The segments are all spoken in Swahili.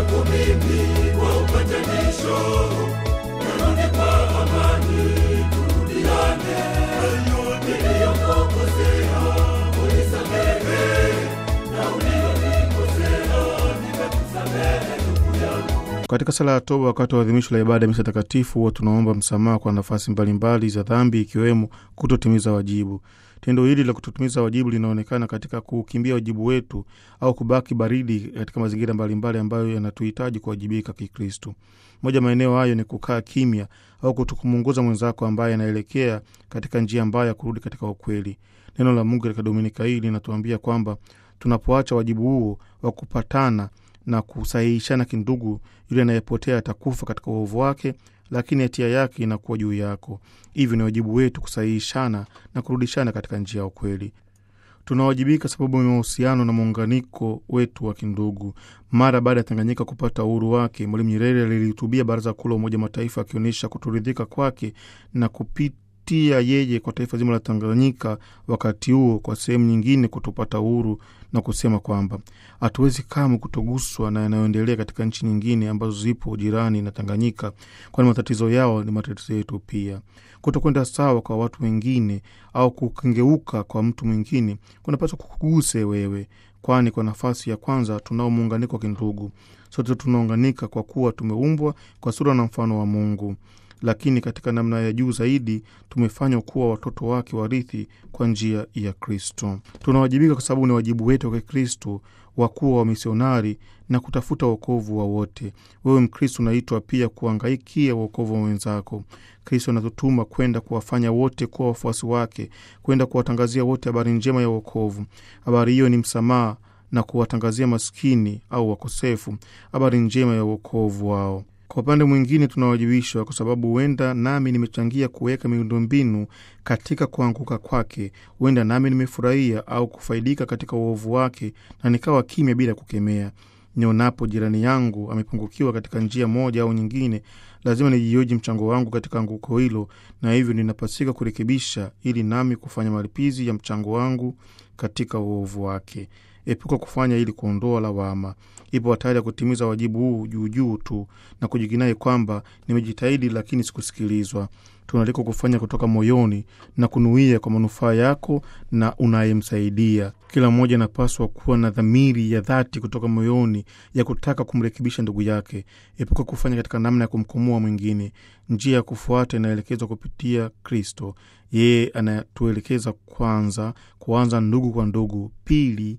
wangu mimi kwa upatanisho, narudi kwa amani, turudiane. Niliyokukosea unisamehe, na ulionikosea nimekusamehe ndugu yangu. Katika sala ya toba wakati wa adhimisho la ibada ya misa takatifu, huwa tunaomba msamaha kwa nafasi mbalimbali za dhambi, ikiwemo kutotimiza wajibu. Tendo hili la kutotimiza wajibu linaonekana katika kukimbia wajibu wetu au kubaki baridi katika mazingira mbalimbali ambayo yanatuhitaji kuwajibika Kikristo. Moja maeneo hayo ni kukaa kimya au kutokumuongoza mwenzako ambaye anaelekea katika njia mbaya ya kurudi katika ukweli. Neno la Mungu katika dominika hii linatuambia kwamba tunapoacha wajibu huo wa kupatana na kusahihishana kindugu, yule anayepotea atakufa katika uovu wake, lakini hatia yake inakuwa juu yako. Hivyo ni wajibu wetu kusahihishana na kurudishana katika njia ya ukweli. Tunawajibika sababu ya mahusiano na muunganiko wetu wa kindugu. Mara baada ya Tanganyika kupata uhuru wake, Mwalimu Nyerere alilihutubia Baraza Kuu la Umoja wa Mataifa akionyesha kutoridhika kwake na kupitia yeye kwa taifa zima la Tanganyika wakati huo kwa sehemu nyingine kutopata uhuru na kusema kwamba hatuwezi kamwe kutoguswa na yanayoendelea katika nchi nyingine ambazo zipo jirani na Tanganyika, kwani matatizo yao ni matatizo yetu pia. Kutokwenda sawa kwa watu wengine au kukengeuka kwa mtu mwingine kunapaswa kukuguse wewe, kwani kwa nafasi ya kwanza tunao muunganiko wa kindugu. Sote tunaunganika kwa kuwa tumeumbwa kwa sura na mfano wa Mungu, lakini katika namna ya juu zaidi tumefanywa kuwa watoto wake warithi kwa njia ya Kristo. Tunawajibika kwa sababu ni wajibu wetu wa Kikristo wa kuwa wamisionari na kutafuta wokovu wa wote. Wewe Mkristo unaitwa pia kuangaikia wokovu wa wenzako. Kristo anatutuma kwenda kuwafanya wote kuwa wafuasi wake, kwenda kuwatangazia wote habari njema ya wokovu. Habari hiyo ni msamaha na kuwatangazia maskini au wakosefu habari njema ya wokovu wao. Kwa upande mwingine tunawajibishwa kwa sababu huenda nami nimechangia kuweka miundombinu katika kuanguka kwake, huenda nami nimefurahia au kufaidika katika uovu wake na nikawa kimya bila kukemea. Nionapo jirani yangu amepungukiwa katika njia moja au nyingine, lazima nijioji mchango wangu katika anguko hilo, na hivyo ninapasika kurekebisha ili nami kufanya malipizi ya mchango wangu katika uovu wake. Epuka kufanya ili kuondoa lawama. Ipo hatari ya kutimiza wajibu huu juujuu tu na kujikinai kwamba nimejitahidi, lakini sikusikilizwa. Tunaalikwa kufanya kutoka moyoni na kunuia kwa manufaa yako na unayemsaidia. Kila mmoja anapaswa kuwa na dhamiri ya dhati kutoka moyoni ya kutaka kumrekebisha ndugu yake. Epuka kufanya katika namna ya kumkomoa mwingine. Njia ya kufuata inaelekezwa kupitia Kristo. Yeye anatuelekeza kwanza kuanza ndugu kwa ndugu, pili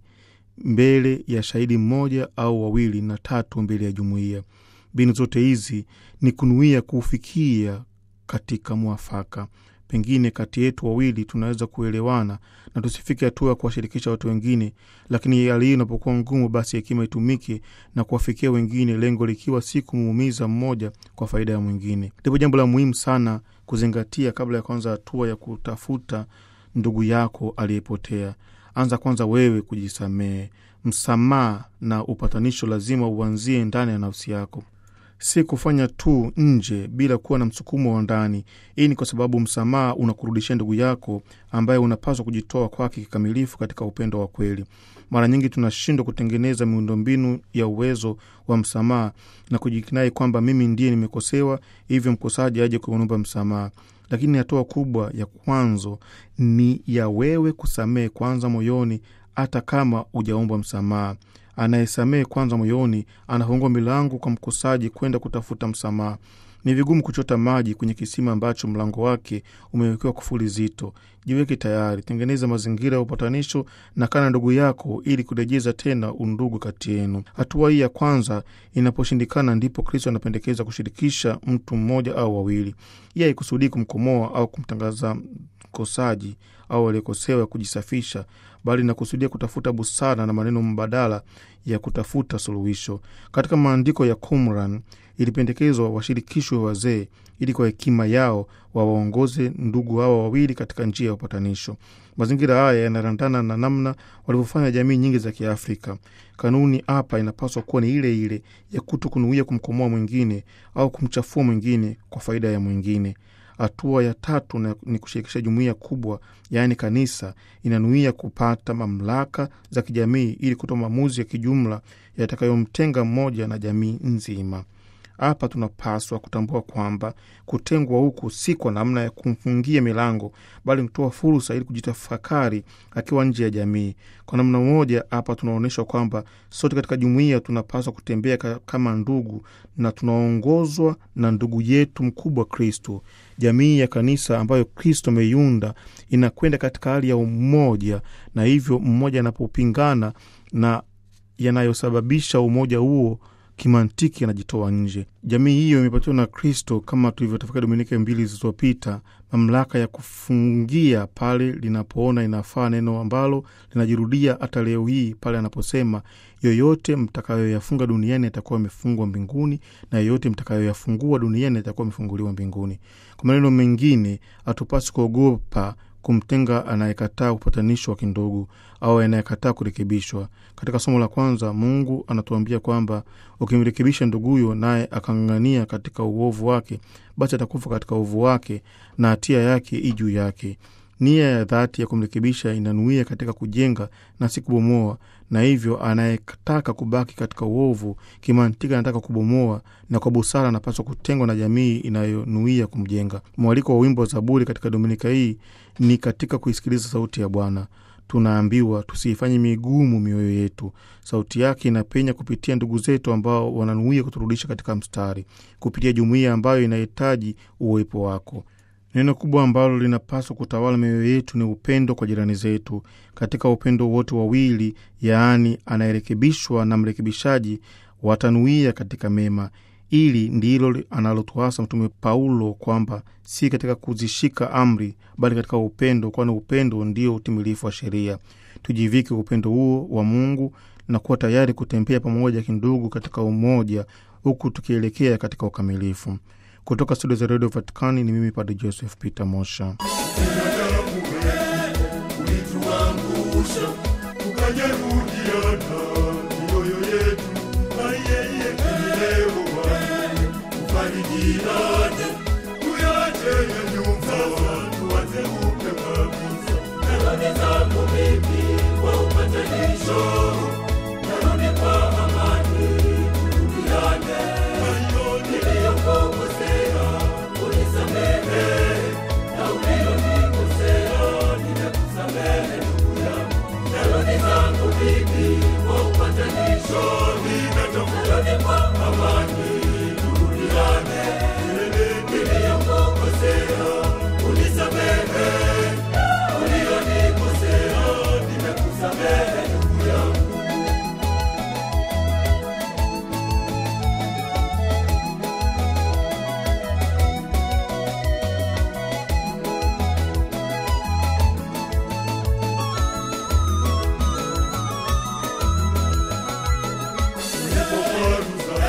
mbele ya shahidi mmoja au wawili, na tatu mbele ya jumuiya. Mbinu zote hizi ni kunuia kuufikia katika mwafaka. Pengine kati yetu wawili tunaweza kuelewana na tusifike hatua ya kuwashirikisha watu wengine, lakini hali hii inapokuwa ngumu, basi hekima itumike na kuwafikia wengine, lengo likiwa si kumuumiza mmoja kwa faida ya mwingine. Ndipo jambo la muhimu sana kuzingatia kabla ya kuanza hatua ya kutafuta ndugu yako aliyepotea. Anza kwanza wewe kujisamehe. Msamaha na upatanisho lazima uanzie ndani ya nafsi yako, si kufanya tu nje bila kuwa na msukumo wa ndani. Hii ni kwa sababu msamaha unakurudishia ndugu yako ambaye unapaswa kujitoa kwake kikamilifu katika upendo wa kweli. Mara nyingi tunashindwa kutengeneza miundombinu ya uwezo wa msamaha na kujikinai kwamba mimi ndiye nimekosewa, hivyo mkosaji aje kuomba msamaha. Lakini hatua kubwa ya kwanzo ni ya wewe kusamehe kwanza moyoni, hata kama ujaomba msamaha. Anayesamehe kwanza moyoni anafungua milango kwa mkosaji kwenda kutafuta msamaha. Ni vigumu kuchota maji kwenye kisima ambacho mlango wake umewekewa kufuli zito. Jiweke tayari, tengeneza mazingira ya upatanisho na kana ndugu yako, ili kurejeza tena undugu kati yenu. Hatua hii ya kwanza inaposhindikana, ndipo Kristo anapendekeza kushirikisha mtu mmoja au wawili. Hii haikusudii kumkomoa au kumtangaza mkosaji au aliyekosewa kujisafisha, bali inakusudia kutafuta busara na maneno mbadala ya kutafuta suluhisho. Katika maandiko ya Qumran ilipendekezwa washirikishwe wazee ili kwa hekima yao wawaongoze ndugu hawa wawili katika njia ya upatanisho. Mazingira haya yanarandana na namna walivyofanya jamii nyingi za Kiafrika. Kanuni hapa inapaswa kuwa ni ile ile ya kuto kunuia kumkomoa mwingine au kumchafua mwingine kwa faida ya mwingine. Hatua ya tatu na- ni kushirikisha jumuiya kubwa, yaani kanisa, inanuia kupata mamlaka za kijamii ili kutoa maamuzi ya kijumla yatakayomtenga mmoja na jamii nzima. Hapa tunapaswa kutambua kwamba kutengwa huku si kwa namna ya kumfungia milango, bali kutoa fursa ili kujitafakari akiwa nje ya jamii. Kwa namna moja, hapa tunaonyeshwa kwamba sote katika jumuiya tunapaswa kutembea ka- kama ndugu na tunaongozwa na ndugu yetu mkubwa Kristo. Jamii ya kanisa ambayo Kristo ameiunda inakwenda katika hali ya umoja, na hivyo mmoja anapopingana na yanayosababisha umoja huo kimantiki anajitoa nje. Jamii hiyo imepatiwa na Kristo, kama tulivyotafakari Dominika mbili zilizopita, mamlaka ya kufungia pale linapoona inafaa, neno ambalo linajirudia hata leo hii pale anaposema, yoyote mtakayoyafunga duniani yatakuwa yamefungwa mbinguni, na yoyote mtakayoyafungua duniani yatakuwa yamefunguliwa mbinguni. Kwa maneno mengine, hatupasi kuogopa kumtenga anayekataa upatanisho wa kindugu au anayekataa kurekebishwa. Katika somo la kwanza, Mungu anatuambia kwamba ukimrekebisha nduguyo naye akang'ang'ania katika uovu wake, basi atakufa katika uovu wake na hatia yake i juu yake. Nia ya dhati ya kumrekebisha inanuia katika kujenga na si kubomoa, na hivyo anayetaka kubaki katika uovu kimantiki anataka kubomoa, na kwa busara anapaswa kutengwa na jamii inayonuia kumjenga. Mwaliko wa wimbo wa Zaburi katika dominika hii ni katika kuisikiliza sauti ya Bwana. Tunaambiwa tusiifanye migumu mioyo yetu. Sauti yake inapenya kupitia ndugu zetu ambao wananuia kuturudisha katika mstari, kupitia jumuiya ambayo inahitaji uwepo wako. Neno kubwa ambalo linapaswa kutawala mioyo yetu ni upendo kwa jirani zetu. Katika upendo wote wawili, yaani anayerekebishwa na mrekebishaji, watanuia katika mema. Ili ndilo analotuasa Mtume Paulo kwamba si katika kuzishika amri, bali katika upendo, kwani upendo ndio utimilifu wa sheria. Tujivike upendo huo wa Mungu na kuwa tayari kutembea pamoja kindugu katika umoja, huku tukielekea katika ukamilifu. Kutoka studio za redio Vatikani ni mimi Padre Joseph Peter Mosha. Binadamu wetu ulituangusha, tukajeruhiana mioyo yetu, na yeye leo wangu tufarijiane, tuyache ya nyumba, tuanze upya kabisa. Narudi zangu mimi kwa upatanisho, narudi kwa amani, turudiane. Hayo niliyokukosea unisamehe, na uliyonikosea nimekusamehe ndugu yangu. Narudi zangu mimi kwa upatanisho, narudi kwa amani, turudiane. Niliyokukosea unisamehe, uliyonikosea nimekusamehe ndugu yangu. Nilipokwaruza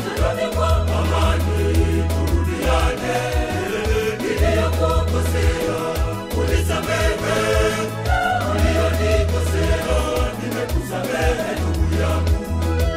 turudi kwa amani, turudiane. Niliyokukosea unisamehe, uliyonikosea nimekusamehe ndugu yangu.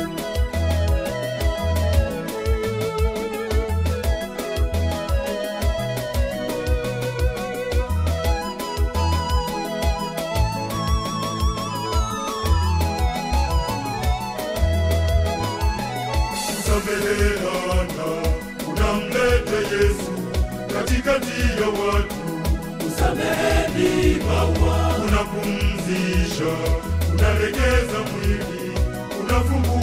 kusameheana unamlete Yesu katikati ya watu. Kusameheni maua, unapumzisha, unalegeza mwili, unafungua